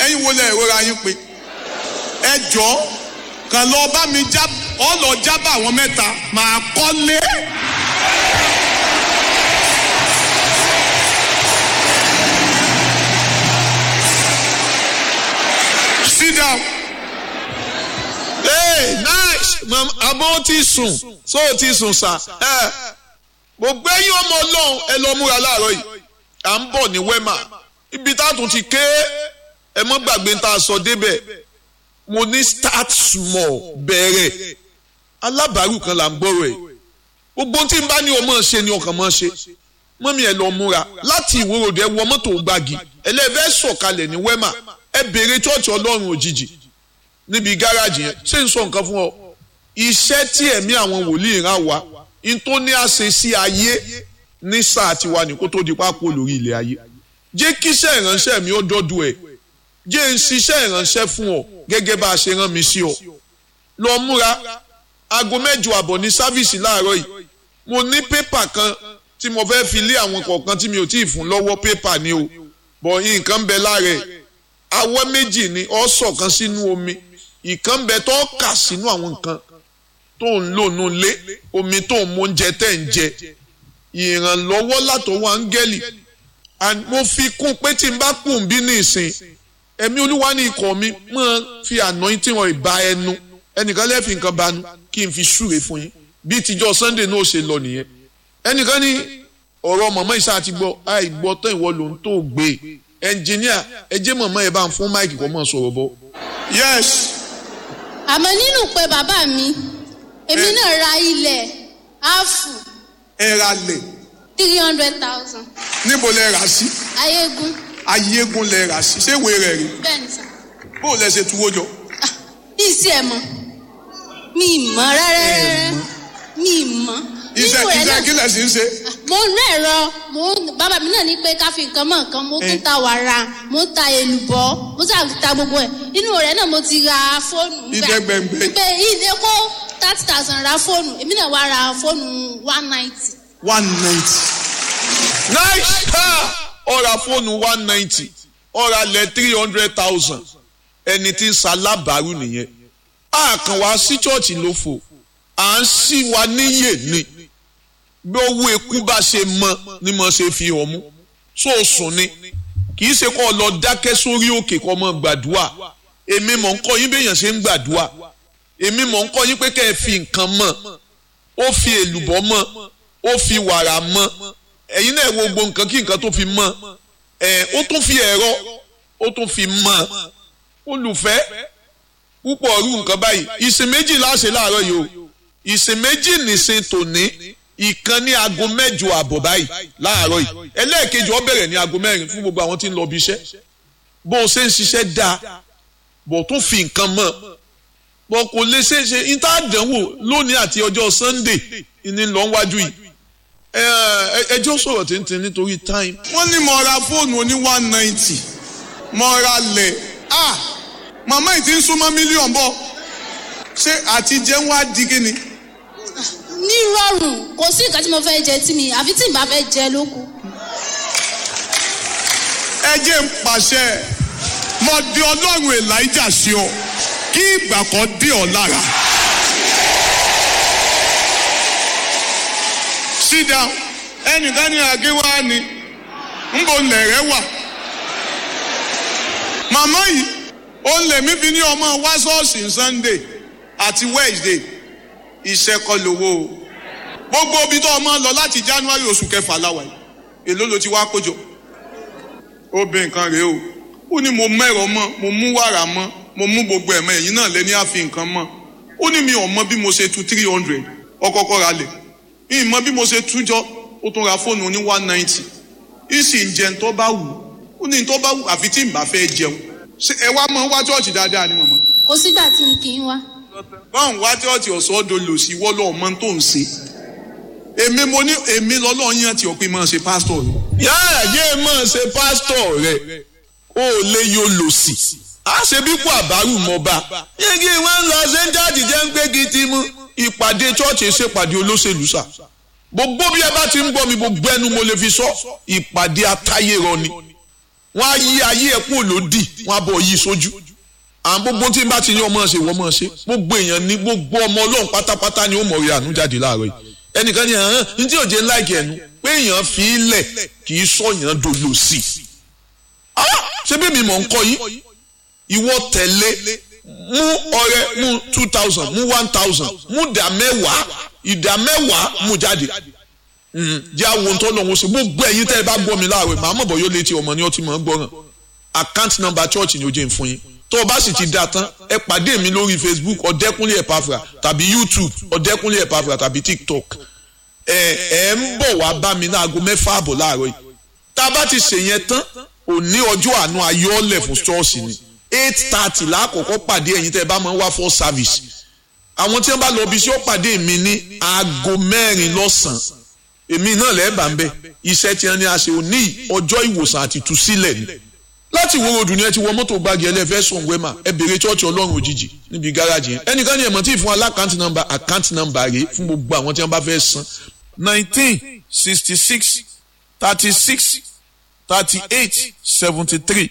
ẹ̀yin wo lẹ ìrora yín pé ẹ jọ kàn lọ bá mi já ọ lọ jábà àwọn mẹ́ta màá kọ́lé. sit down. hey nice mam abọ́ ti sùn so ti sùn sà ẹ gbogbo ẹ̀yin ọmọ ọlọ́run ẹ lọ múra láàárọ̀ yìí à ń bọ̀ ní wema ibi tá a tún ti ké ẹ mọ́ gbàgbé tá a sọ débẹ̀ mo ní start small bẹ̀rẹ̀ alábàárù kan là ń gbọ́rọ̀ ẹ̀ gbogbo tí n bá ní o máa ṣe ni ọkàn máa ṣe mọ́mí ẹ lọ múra láti ìwòròdì ẹ wọ mọ́tò gbági ẹlẹ́fẹ́ sọ̀kalẹ̀ ní wema ẹ béèrè chọ́ọ̀chì ọlọ́run òjijì níbi gáràjì yẹn ṣé n sọ nǹkan fún ọ iṣẹ́ tí ẹ̀mí àwọn wòlíì rán wa n tó ní àṣẹ sí ayé ní sáà tiwa ní kó tó di pápó lórí ilẹ̀ ayé jẹ́ kíṣẹ́ ìránṣẹ́ mi ó dọ́dọ̀ ẹ̀ jẹ́ n ṣiṣẹ́ ìránṣẹ́ fún ọ gẹ́gẹ́ bá a ṣe rán mi sí ọ lọ múra aago mẹ́jọ àbọ̀ ní sáfíìsì láàárọ̀ yìí mo ní pépà kan tí mo fẹ́ fi lé àwọn kọ̀ọ̀kan tí mi ò tí ì fún lọ́wọ́ pépà ni o bọ̀ nǹkan bẹ lára ẹ̀ awọ́ méjì ni ọ sọ̀kan sínú omi ìkan bẹ tó kà sínú àwọn nǹkan tó ń lò nù lé omi tó ń mú oúnjẹ tẹ̀ ń jẹ ìrànlọ́wọ́ látọwọ́ áńgẹ́lì mo fi kún pé tí n bá kùn bí ní ìsìn ẹ̀mí olúwa ní ikọ̀ mi máa fi anointing wọn ìbá ẹnu ẹnìkan lẹ́ẹ̀fì nǹkan banu kí n fi súre fún yín bí tíjọ́ sunday náà ṣe lọ nìyẹn ẹnìkan ní ọ̀rọ̀ mọ̀mọ́ ìṣá àti gbọ́ àìgbọ́ tán ìwọ ló ń tó gbé ẹnjìníà ẹ jẹ́ mọ̀mọ́ ẹ bá ń fún máìkì kọ́ mọ̀ sọ̀rọ̀ bọ́. yes àmọ́ nínú pé bàbá mi èmi náà ra ilẹ̀ áàfù ẹ ra lẹ̀ three hundred thousand níbo lẹ rà sí ayégun ayégun lẹ rà sí ṣé ìwé rẹ̀ rí bẹ́ẹ̀ ni sà bó lẹ ṣe tuwó jọ. bí ìsì ẹ̀ mọ̀ mi ì mọ̀ rárá rárá mi ì mọ̀ iṣẹ́ nínú rẹ̀ iṣẹ́ náà kí lẹ̀ sí ń ṣe. mo ń rẹ̀rọ mo ń bàbá mi náà ní pé ká fi nǹkan mọ́ nǹkan mo tún ta wàrà mo ń ta èlùbọ́ mo sà ta gbogbo ẹ̀ inú rẹ̀ náà mo ti ra fóònù nígbà- Ìdẹ́gbẹ̀ngbẹ̀. pé ìdè kó thirty thousand ra fóònù èmi náà wá ra fóònù one ninety one ninety. nice ha ọ̀rà fóònù one ninety ọ̀rà lẹ̀ three hundred thousand ẹni tí ń ṣalábàárù nìyẹn a kàn wá sí chọ́ọ̀chì ló fò à ń sí wa níyè ni bí owó eku bá ṣe mọ ni mo ṣe fi hàn mú so sùn ni kì í ṣe kó o lọ dákẹ́ sórí òkè kó o mọ gbàdúrà èmi mọ̀ ń kọ́ yín béèyàn ṣe ń gbàdúrà èmi mọ̀ ń kọ́ yín pé kẹ́ ẹ fi nǹkan mọ̀ ó fi èlùbọ́ mọ̀ ó fi wàrà mọ̀ ẹ̀yin náà wo gbogbo nǹkan kí nǹkan tó fi mọ̀ ẹ̀ ó tún fi ẹ̀rọ ó tún fi mọ̀ olùfẹ́ púpọ̀ ọ̀rú nǹkan báyìí ìsìn méjì láṣẹ láàárọ̀ yìí o ìsìn méjì nìsín tòní ìkan ní aago mẹ́jọ àbọ̀ báyìí láàárọ̀ yìí ẹlẹ́ẹ̀kejì ó bẹ̀rẹ̀ ní aago mẹ́rin fún gbogbo àwọn tí ń lọ bí iṣẹ́ bó o ṣe ń ṣiṣẹ́ dáa bó o tún fi nǹkan mọ̀ bó kò lè ṣe é ṣe níta àdánwò lónìí àti ọjọ́ sunday ní lọ wájú yìí ẹ ẹ ẹjọ́ sọ̀rọ̀ tìǹtìǹ nítorí time wọ́n ní mo ra fóònù oní one ninety mo ra lẹ̀ ah màmá yìí ti ń súnmọ́ mílíọ̀nù bọ̀ ṣé àti jẹun wá di kíni. ní rọrùn kò sí nǹkan tí mo fẹ́ jẹ tí mi àfi tí n bá fẹ́ jẹ ló kù. ẹ jẹ́ ń pàṣẹ mo di ọlọ́run elijah sí ọ kí ìgbà kan dé ọ lára. sit down ẹnìkan ní àgéwá ni ń bò lẹ̀rẹ̀ wà. màmá yìí ó ń lè mí fi ní ọmọ wá ṣọ́ọ̀ṣì sunday àti wednesday iṣẹ́ kọ́ lówó o gbogbo ibi tó ọmọ lọ láti january oṣù kẹfà láwa yìí èló ló ti wá kójọ ó bẹ nǹkan rèé o ó ní mo mẹ́rọ mọ́ mo mú wàrà mọ́ mo mú gbogbo ẹ̀mọ́ ẹ̀yìn náà lé ní àfi nǹkan mọ́ ó ní mi ò mọ bí mo ṣe tu three hundred ọkọ̀ọ̀kọ̀ ra lẹ̀ mi ì mọ bí mo ṣe tú jọ ó tún ra fóònù ní one ninety ìsì ń jẹun tó bá wù ó ní tó bá wù àfi tí n bá fẹ́ jẹun ṣé ẹ wá mọ wá chọ́ọ̀chì dáadáa ni mọ̀mọ́ kò sígbà tí n kì í wá. báwọn wá chọ́ọ̀chì ọ̀sọ́dọ̀ lò sí wọ́lọ́ ọmọ tó ń ṣe èmi mo ní èmi lọ́lọ́ yàn tí ọ̀pẹ máa ṣe pásítọ̀ rẹ̀ yáà yé mọ̀ ṣe pásítọ̀ rẹ̀ ó lè yóò lò sí. a ṣe bí kò àbárù mọ́ bá. yéegi wọn lọ ṣe ń jáde jẹ́ ń gbégi tí mú ìpàdé chọ́ọ̀chì ṣèpàdé olóṣèlú sà. gbogbo bí ẹ bá ti ń gbọ́ mi gbogbo ẹnu mo lè fi sọ ìpàdé atáyérọ ni. wọ́n á yí ayé ẹ̀ kúrò lódì wọ́n á bọ̀ yí sójú àwọn gbogbo tí n bá ti ní ọmọ ṣe wọ́n mọ̀ ṣe gbogbo èèyàn ní gbogbo ọmọ ọlọ́run pátápátá ni ó mọ̀ rí àánú jáde láàárọ̀ yìí ẹnìkan ní hàn ní tí òjé láìkì ẹnu pé èèyàn fi í lẹ̀ kì í sọ̀yàn dolo sí i ṣé bí mi mọ̀ ń kọ́ yín ìwọ tẹ̀lé mú ọrẹ mú two thousand mú one thousand mú ìdá mẹ́wàá ìdá mẹ́wàá mú jáde jẹ́ àwọn ohun tó lọ́wọ́ sí gbogbo ẹ̀yin tẹ́ ẹ bá gbọ́ mi láàárọ̀ màá mọ̀ bọ̀ yóò létí ọmọ ní ọtí mọ̀ ń gbọ́ràn account number church ni ó jẹ́ ń fún yín tó o bá sì ti da tán ẹ pàdé mi lórí facebook ọ̀dẹ́kúnlé ẹ̀pàfà tàbí youtube ọ̀dẹ́kúnlé ẹ̀pàfà tàbí tiktok ẹ ẹ ń bọ̀ wá bá mi ní aago mẹ́fà àbọ̀ láàárọ̀ yìí tá a bá ti ṣèyẹn tán òní ọjọ́ àánú ayọ́lẹ̀ fún ṣọ́ọ̀ṣì ni eight thirty lákòókò pàdé ẹ̀yin tẹ́ ẹ bá máa ń wá for service àwọn tí wọ́n bá lọ bí iṣẹ́ ó pàdé mi ní aago mẹ́rin lọ́sàn-án èmi náà lẹ́ẹ̀bà ń bẹ iṣẹ́ tí wọ́n ní a ṣe òní ọjọ́ ìwòsàn àti ìtúsílẹ̀ ni láti wo ròdù ni ẹ ti wọ mọ́tò gbági ẹlẹ́fẹ́ sùn wẹ́mà ẹ bèrè chọ́ọ̀chì ọlọ́run òjijì níbi gáràjì yẹn ẹnìkan ní ẹ̀mọ́ tí ì fún alákàntì nọ́mbà àkántì nọ́mbà rèé fún gbogbo àwọn tí wọ́n bá fẹ́ san nineteen sixty six thirty six thirty eight seventy three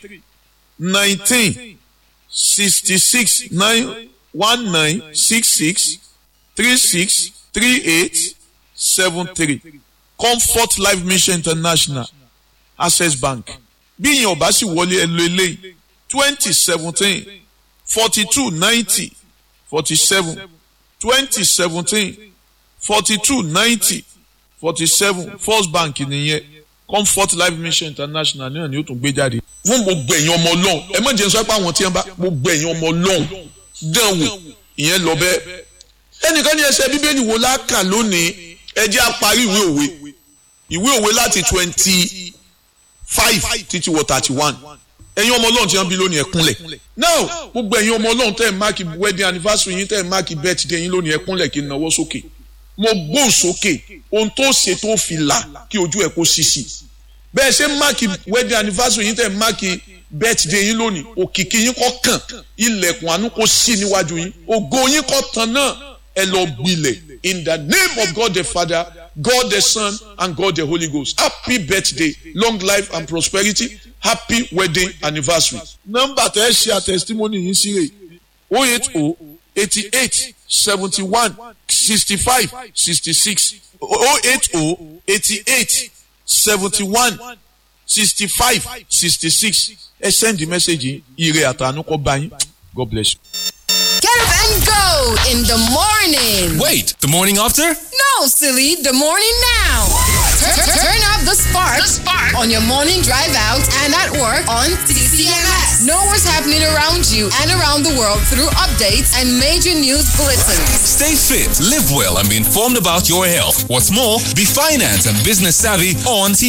nineteen sixty six nine one nine six six three six three eight seven three comfort life mission international access bank bí ìyẹn ọba sì wọlé ẹ lo eléyìí twenty seventeen forty two ninety forty seven twenty seventeen forty two ninety forty seven first bank nìyẹn comfort life mission international náà ni ó tún gbé jáde. fún gbogbo ẹ̀yin ọmọ ọlọ́run ẹ má jẹ́ sọ pé àwọn tí wọ́n bá gbogbo ẹ̀yin ọmọ ọlọ́run dán wò ìyẹn lọ bẹ́ẹ̀. ẹnìkan ní ẹsẹ̀ bíbélì wo láàkà lónìí ẹ jẹ́ á parí ìwé òwe ìwé òwe láti twenty five títí wọ thirty one ẹ̀yin ọmọ ọlọ́run tí wọ́n bí lónìí ẹ kúnlẹ̀ now gbogbo ẹ̀yin ọmọ ọlọ́run tẹ́ ẹ̀ máàkì wedding anniversary yín tẹ́ ẹ̀ máàkì birthday yín lónìí ẹ kúnlẹ̀ kí n náwó sókè mo gbóhùn sókè ohun tó ṣe tó fi là kí ojú ẹ̀ kó ṣíṣì bẹ́ẹ̀ ṣe máàkì wedding anniversary yín tẹ́ ẹ̀ máàkì birthday yín lónìí òkìkí yín kọ́ kàn ilẹ̀kùn àánú kó ṣí níwájú yín ògo yín kọ́ tán náà ẹ lọ gbilẹ̀ in the name of God the Father God the Son and God the Holy Ghost happy birthday long life and prosperity happy wedding anniversary. nọ́mbà tẹ́ ẹ ṣe àtẹ̀sítímọ́nì yín sí rè o eight o eighty eight seventy one sixty five sixty six o eight o eighty eight seventy one sixty five sixty six ẹ send the message ire àtànú kọ́ bá yín God bless you. Get up and go in the morning. Wait, the morning after? No, silly, the morning now. Turn, turn- turn up the spark, on your morning drive out and at work on CCMS. Know what's happening around you and around the world through updates and major news bulletins. Stay fit, live well, and be informed about your health. What's more, be finance and business savvy on